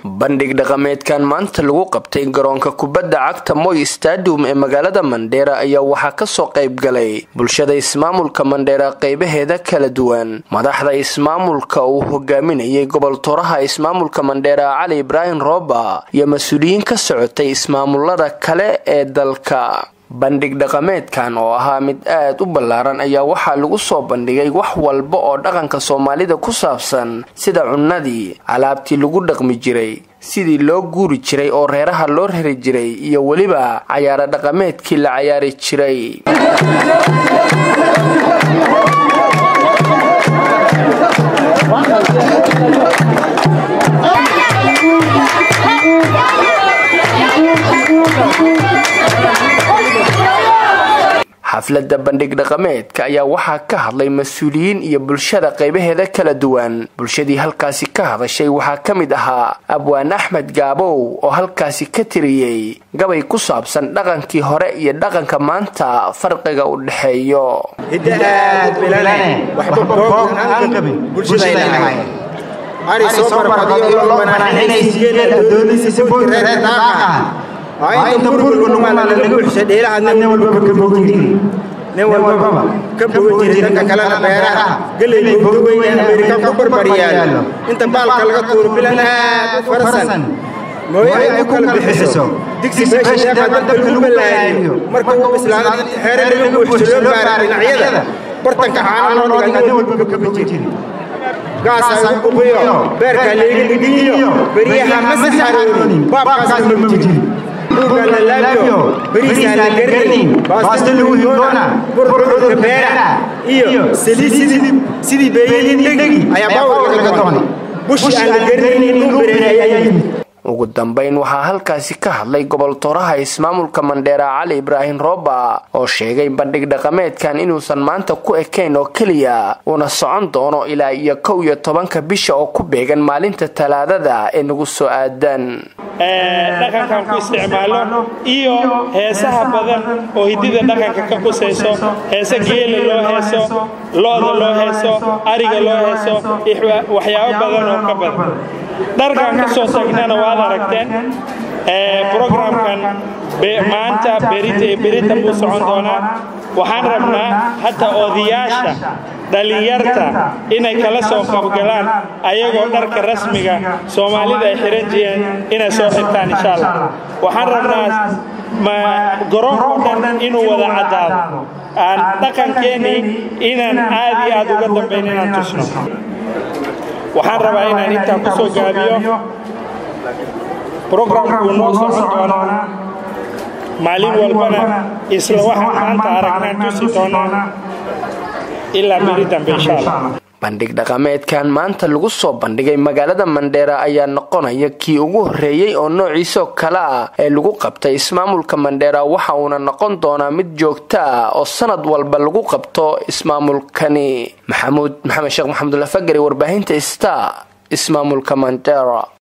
bandhig dhaqameedkan maanta lagu qabtay garoonka kubadda cagta moy stadium ee magaalada mandheera ayaa waxaa kasoo qayb galay bulshada ismaamulka mandheera qeybaheeda kala duwan madaxda ismaamulka uu hogaaminayay gobol tooraha ismaamulka mandheera cali ibraahim rooba iyo mas-uuliyiin ka socotay ismaamulada kale ee dalka bandhig dhaqameedkan oo ahaa mid aad u ballaaran ayaa waxaa lagu soo bandhigay wax walba oo dhaqanka soomaalida ku saabsan sida cunnadii alaabtii lagu dhaqmi jiray sidii loo guuri jiray oo reeraha loo rari jiray iyo weliba cayaaro dhaqameedkii la cayaari jiray xafladda bandhig dhaqameedka ayaa waxaa ka hadlay mas-uuliyiin iyo bulshada qaybaheeda kala duwan bulshadii halkaasi ka hadashay waxaa ka mid ahaa abwaan axmed gaabow oo halkaasi ka tiriyey gabay ku saabsan dhaqankii hore iyo dhaqanka maanta farqiga u dhexeeyo inta burgulumana laga buuxshay dheelaha nin walbaba ka bogi jiri nin walbaba ka bogi jiri dhanka kalena beeraha geley bowda weyn amerika ku barbaryaalo inta baalka laga tuuro bilan aad u farasan mooye ay ku kala bixiso digsi meesha sheekha dadka lagu balaariyo marka uu bislaado xeere laga buuxsho loo baara dhinacyada bartanka caana loo dhiga nin walbaba ka bogi jiri gaasa ugu buqiyo beerka leega dhigiyo beriyaha ma saxaroonin baabkaas ma jiri buugana laabyo beriisaan la garanayn baasto lagu hindoona burburka beera iyo saliid sidii beeyadii dhegi ayaa baawar laga doonay bushi aan la garanaynin dhul bereer ayaa yimid ugu dambayn waxaa halkaasi ka hadlay gobol tooraha ismaamulka mandheera cali ibraahim rooba oo sheegay bandhig dhaqameedkan inuusan maanta ku ekayn oo keliya uuna socon doono ilaa iyo kow iyo tobanka bisha oo ku beegan maalinta talaadada ee nagu soo aadan dhaqankan ku isticmaalo iyo heesaha badan oo hidida dhaqanka ka qusayso heese geela loo heeso looda loo heeso ariga loo heeso waxyaabo badan oo ka badan dharkan ka soo tagnana waad aragteen brogramkan maanta berita iyo berita buu socon doonaa waxaan rabnaa hataa odayaasha dhallinyarta inay kala soo qabgalaan ayagoo dharka rasmiga soomaalida ay xihan jireen inay soo xirtaan insha allah waxaan rabnaa garoonkao dhan inuu wada caddaado aan dhaqankeennii inaan aad iyo aad uga dambayn inaan tusno waxaan rabaa inaan intaa ku soo gaabiyo brogramku noo socon doonaa maalin walbana isla waxaan maanta aragnaan tusi doonaa ilaa beri dambe insha allah bandhig dhaqameedkan maanta lagu soo bandhigay magaalada mandheera ayaa noqonaya kii ugu horreeyey oo noociisoo kale ah ee lagu qabtay ismaamulka mandheera waxa uuna noqon doonaa mid joogto ah oo sanad walba lagu qabto ismaamulkani maxamuud maxamed sheekh maxamudulafagari warbaahinta sta ismaamulka mandheera